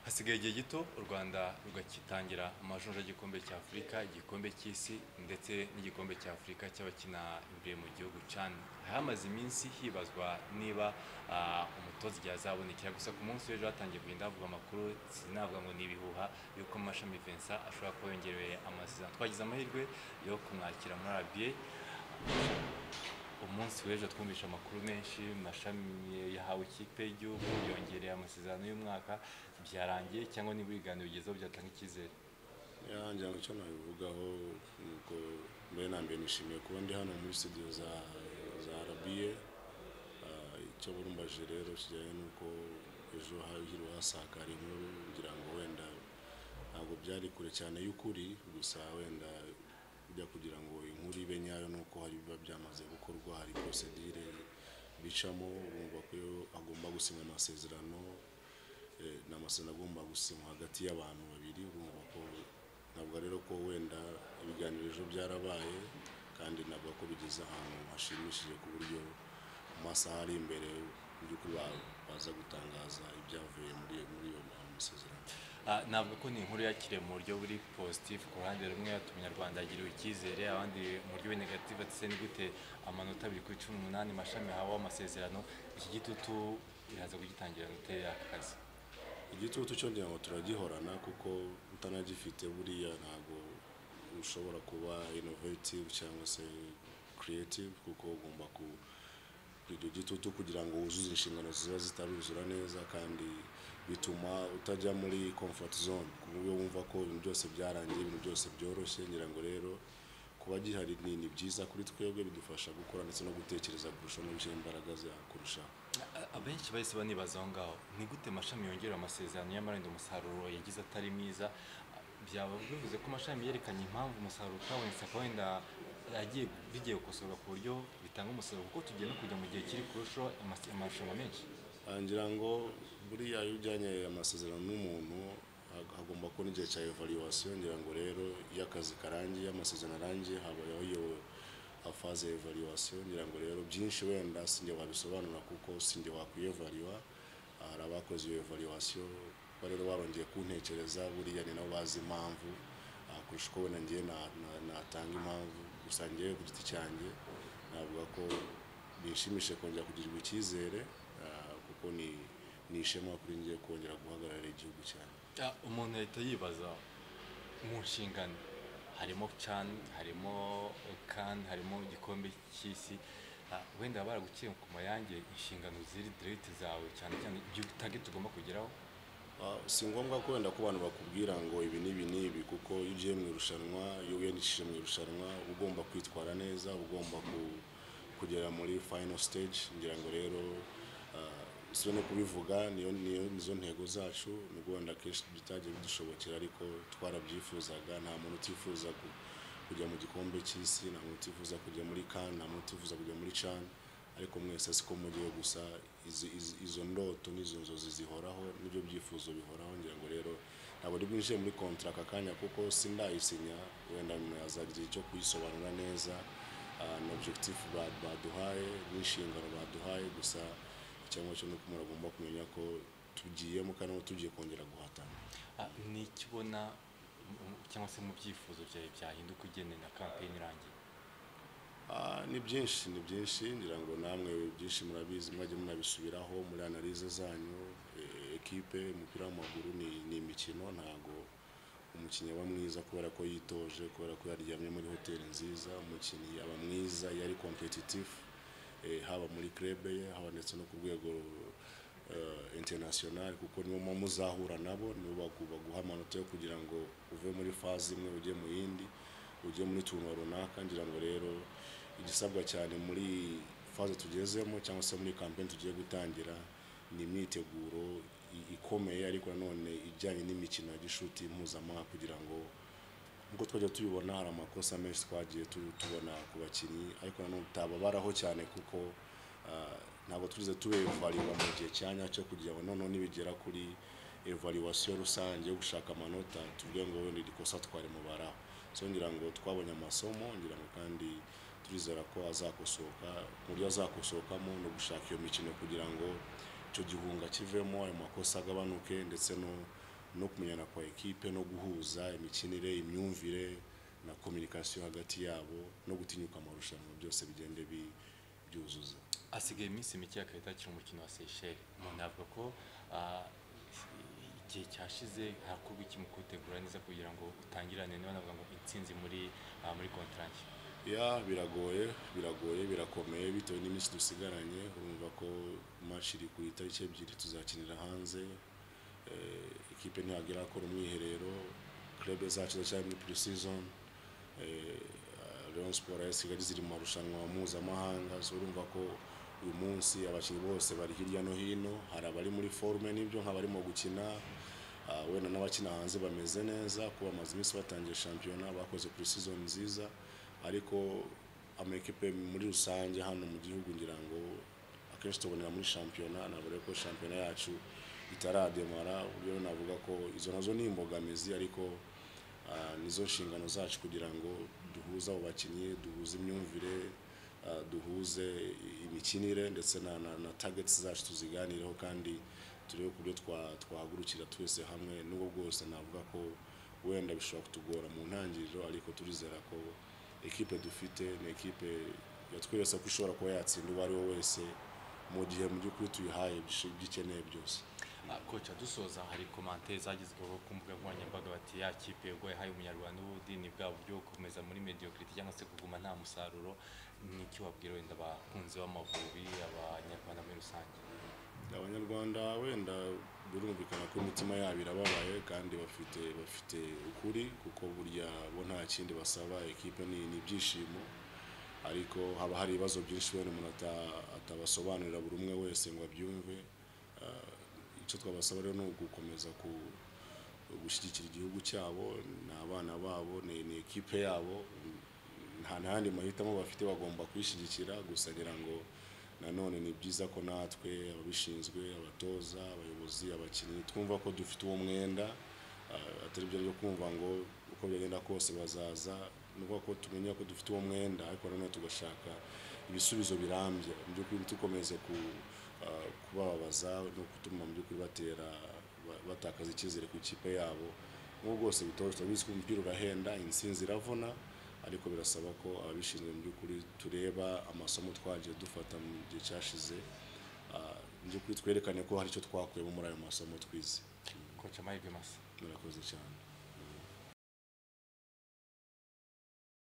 hasigaye igihe gito u rwanda rugakitangira amajunja y'igikombe cya afurika igikombe cy'isi ndetse n'igikombe cya afurika cy'abakina imbere mu gihugu cani hamaze iminsi hibazwa niba ah, umutoza igihe azabonekera gusa ku munsi w'ejo hatangiye kugenda havuga amakuru sinavuga ngo ni ibihuha yuko mashami Vincent ashobora kuba yongerewe amasezerano twagize amahirwe yo kumwakira muri RBA umunsi w'ejo twumvisha amakuru menshi mashami yahawe ikipe y'igihugu yongereye amasezerano y'umwaka byarangiye cyangwa niba ibiganiro bigezeho byatanga icyizere ngira ngo icyo nabivugaho ni uko mbere na mbere nishimiye kuba ndi hano muri studio za za arabiye icyo burumbaje rero kijyanye n'uko ejo hahirwa hasakara inkuru ngira ngo wenda ntabwo byari kure cyane y'ukuri gusa wenda bijya kugira ngo inkuru ibe nyayo ni uko hari ibiba byamaze gukorwa hari prosedire bicamo urumva ko iyo agomba gusinya amasezerano Eh, ni amasezerano agomba gusinywa hagati y'abantu babiri urumva ko navuga rero ko wenda ibiganiro ejo byarabaye kandi navuga ko bigeze ahantu hashimishije ku buryo mu masaha ari imbere mu by'ukuri ba- baza gutangaza ibyavuye muri muri iyo masezerano Ah, navuga ko ni inkuru yakiriye mu buryo buri positif ku ruhande rumwe ati umunyarwanda yagiriwe icyizere abandi mu buryo buri negative ati se ni gute amanota abiri kuri cumi n'umunani mashami hawe amasezerano iki gitutu biraza kugitangira gutera akazi igitutu cyo ngira ngo turagihorana kuko utanagifite buriya ntabwo ushobora kuba innovative cyangwa se creative kuko ugomba ku iryo gitutu kugira ngo wuzuze inshingano ziba zitaruzura neza kandi bituma utajya muri comfort zone ku buryo wumva ko ibintu byose byarangiye ibintu byose byoroshye ngira ngo rero kuba gihari ni ni byiza kuri twebwe bidufasha gukora ndetse no gutekereza kurushaho no gushyira imbaraga zawe kurushaho A- abenshi bahise banibaza aho ngaho ni gute mashami yongera amasezerano y'amarenda umusaruro yagize atari mwiza Ah, byaba bivuze ko mashami yerekanye impamvu umusaruro utabonetse akaba wenda yagiye bigiye gukosorwa ku buryo bitanga umusaruro kuko tugiye no kujya mu gihe kiri kurushaho amase- amarushanwa menshi Ah, ngira ngo buriya iyo ujyanye amasezerano n'umuntu hag- hagomba kubona igihe cya evaluation ngira ngo rero iyo akazi karangiye amasezerano arangiye habayeho iyo faze ya evaluation ngira ngo rero byinshi wenda sinjye wabisobanura kuko sinjye wakwiyevalua Ah, hari abakoze iyo evaluation kuba rero barongeye kuntekereza buriya ni nabo bazi impamvu Ah, kurusha uko wenda ngewe na- na- natanga impamvu gusa ngewe ku giti cyanjye navuga ko nishimishe kongera kugirirwa icyizere ah, kuko ni ni ishema kuri ngiye kongera guhagararira igihugu cyane Ah, umuntu ahita yibaza mu nshingano harimo can harimo kan harimo igikombe cy'isi Ah, wenda baba baraguciye ku mayange inshingano ziri direct zawe cyane cyane ibyo target ugomba kugeraho Ah, si ngombwa ko wenda ko abantu bakubwira ngo ibi n'ibi n'ibi kuko iyo ugiye mu irushanwa iyo wiyandikishije mu irushanwa uba ugomba kwitwara neza uba ugomba ku, kugera muri final stage ngira ngo rero ah, si no kubivuga niyo niyo nizo ntego zacu nubwo wenda akenshi bitagiye bidushobokera ariko twarabyifuzaga nta muntu utifuza ku- kujya mu gikombe cy'isi nta muntu utifuza kujya muri kan nta muntu utifuza kujya muri can ariko mwese siko mugiye gusa izi- izi- izo ndoto n'izo nzozi zihoraho n'ibyo byifuzo bihoraho ngira ngo rero ntabwo ari bwinjiye muri kontra aka kanya kuko sindayisinya wenda nyuma azagira icyo kuyisobanura neza ah, na objectif ba- baduhaye n'inshingano baduhaye gusa icyo ngicyo ni uko umuntu agomba kumenya ko tugiyemo kandi aho tugiye kongera guhatana Ah, ni iki ubona mu- mu- cyangwa se mu byifuzo byawe byahinduka ugende na kampeyini irangiye Ah, ni byinshi ni byinshi ngira ngo namwe byinshi murabizi mwajya munabisubiraho muri analize zanyu Eh, ekipe umupira w'amaguru ni, ni imikino ntago umukinnyi aba mwiza kubera ko yitoje kubera ko yaryamye muri hoteli nziza umukinnyi aba mwiza iyo ari competitive eh, haba muri krebe ye haba ndetse no ku rwego eh, international kuko nibo muba muzahura nabo nibo bagu- baguha amanota yo kugira ngo uve muri faze imwe ujye mu yindi ujye muri tuntu runaka ngira ngo rero igisabwa cyane muri faze tugezemo cyangwa se muri kampeni tugiye gutangira ni imyiteguro i- ikomeye ariko nanone ijyanye n'imikino ya gishuti mpuzamahanga kugira ngo nk'uko twajya tubibona hari amakosa menshi twagiye tu- tubona ku bakinnyi ariko nanone tutababaraho cyane kuko ah, ntabwo turize tubevarirwa mu gihe cya nyacyo kugira ngo noneho nibigera kuri evaluation rusange yo gushaka amanota tuvuge ngo wenda iri kosa twarimubaraho so ngira ngo twabonye amasomo ngira ngo kandi turizera ko azakosoka mu buryo azakosohokamo no gushaka iyo mikino kugira ngo icyo gihunga kivemo ayo makosa agabanuke ndetse no no kumenyana kwa ekipe no guhuza imikinire imyumvire na kominikasiyo hagati yabo no gutinyuka amarushanwa byose bigende bi- byuzuza asigaye iminsi mike agahita akina umukino wa seyisheli umuntu avuga ko ah, igihe cyashize hakorwa iki mu kuwutegura neza kugira ngo utangirane niba navuga ngo intsinzi muri ah, muri kontranki ya biragoye biragoye birakomeye bitewe n'iminsi dusigaranye urumva ko match iri ku itariki ebyiri tuzakinira hanze Eh, ikipe ntabwo irakora umwiherero club zacu ziracyari muri pre-season Eh, Rayon Sport AS Kigali ziri mu marushanwa mpuzamahanga so urumva ko uyu munsi abakinnyi bose bari hirya no hino hari abari muri forume n'ibyo nk'abarimo gukina Ah, wenda n'abakina hanze bameze neza kuba bamaze iminsi batangiye shampiyona bakoze pre-season nziza ariko amakipe muri rusange hano mu gihugu ngira ngo akenshi tubonera muri shampiyona nabure ko shampiyona yacu itarademara uburyo navuga ko izo nazo ni imbogamizi ariko ah, nizo nshingano zacu kugira ngo duhuze abo bakinnyi duhuze imyumvire ah, duhuze imikinire ndetse na, na, na targets zacu tuziganireho kandi turebe ku byo twa- twahagurukira twese hamwe n'ubwo bwose navuga ko wenda bishobora kutugora mu ntangiriro ariko turizera ko ekipe dufite ni ekipe yatweretse ko ishobora kuba yatsinda uwo ari we wese mu gihe mu by'ukuri tuyihaye ibyo ikeneye byose Ah, koca dusoza hari komantere zagezweho ku mbuga nkoranyambaga bati ya kipe ubwo yahaye umunyarwanda ubundi ni bwa buryo bwo gukomeza muri mediocrity cyangwa se kuguma nta musaruro n'icyo wabwira wenda abakunzi b'amavubi abanyarwanda muri rusange abanyarwanda wenda birumvikana ko imitima yabo irababaye kandi bafite bafite ukuri kuko burya bo nta kindi basaba ekipe ni ni ibyishimo ariko haba hari ibibazo byinshi wenda umuntu ata- atabasobanurira buri umwe wese ngo abyumve Ah, icyo twabasaba rero ni ugukomeza ku- gushyigikira igihugu cyabo ni abana babo ni ni ekipe yabo nta n'ayandi mahitamo bafite bagomba kuyishyigikira gusa ngira ngo nanone ni byiza ko natwe ababishinzwe abatoza abayobozi abakinnyi twumva ko dufite uwo mwenda ah, atari byo byo kumva ngo uko byagenda kose bazaza ni ukuvuga ko tumenya ko dufite uwo mwenda ariko nanone tugashaka ibisubizo birambye mu by'ukuri ntidukomeze ku, ah, kubabaza no gutuma mu by'ukuri batera ba- batakaza icyizere ku ikipe yabo nk'ubu bwose bitoje turabizi ko umupira urahenda intsinzi iravuna ariko birasaba ko ababishinzwe mu by'ukuri tureba amasomo twagiye dufata mu gihe cyashize Ah, mu by'ukuri twerekane ko hari icyo twakuyemo muri ayo masomo twize koca amahirwe masa murakoze cyane